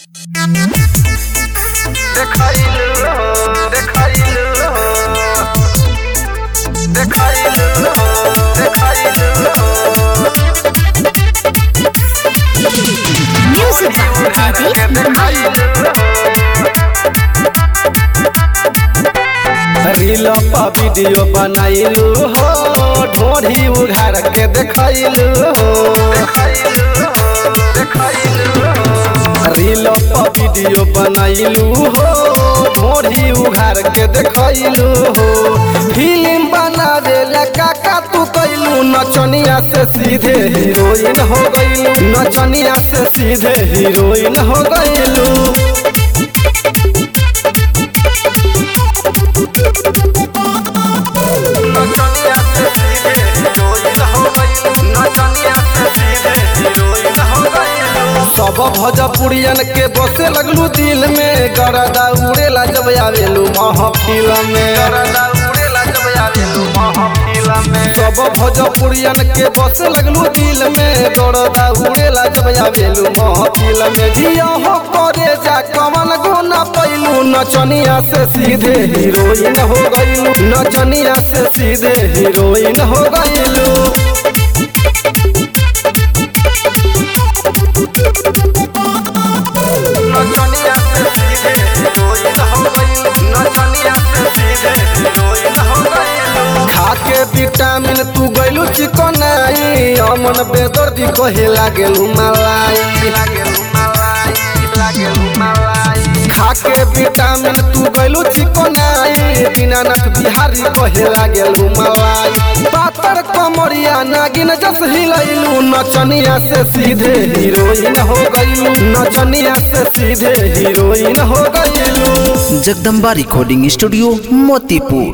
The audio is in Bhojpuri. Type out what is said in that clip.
দেখাইলো দেখাইলো দেখাইলো দেখাইলো Music by Pradeep Mahi. Reel पर वीडियो बनाइलू हो ढोढ़ी उघार के देखैलू हो रील पर वीडियो बनाइलू हो ढोढ़ी उघार के देखैलू हो फिल्म बनावे ला काका तू कैलू नचनिया से सीधे हीरोइन हो गईलू नचनिया से सीधे हीरोइन हो गईलू नचनिया से सीधे हीरोइन हो गई नचनिया से सीधे हीरोइन हो गई सब भोजपुरियन के बसे लगलू दिल में गरदा उड़ेला जब आवेलू महफिल में करदा उड़ेला जब आवेलू महफिल में सब भोजपुरियन के बसे लगलू दिल में गरदा उड़ेला जब आवेलू महफिल में जिया हो करे जा कमल गुना पैलू नचनिया से सीधे हीरोइन हो गईलू नचनिया से सीधे हीरोइन हो गईलू नचनिया से सीधे हीरोइन हो गई नचनिया से सीधे हीरोइन हो गई खाके विटामिन तू गइलू चिकनाई अमन बेदर्दी कहे लागेलू मलाई लागेलू मलाई लागेलू मलाई खाके विटामिन तू गइलू चिकनाई दीनानाथ बिहारी कहे लागेलू मलाई पातर कमरिया नागिन जस हिलैलू नचनिया से सीधे हीरोइन हो गइलू नचनिया से सीधे हीरोइन हो गइलू जगदम्बा रिकॉर्डिंग स्टूडियो मोतीपुर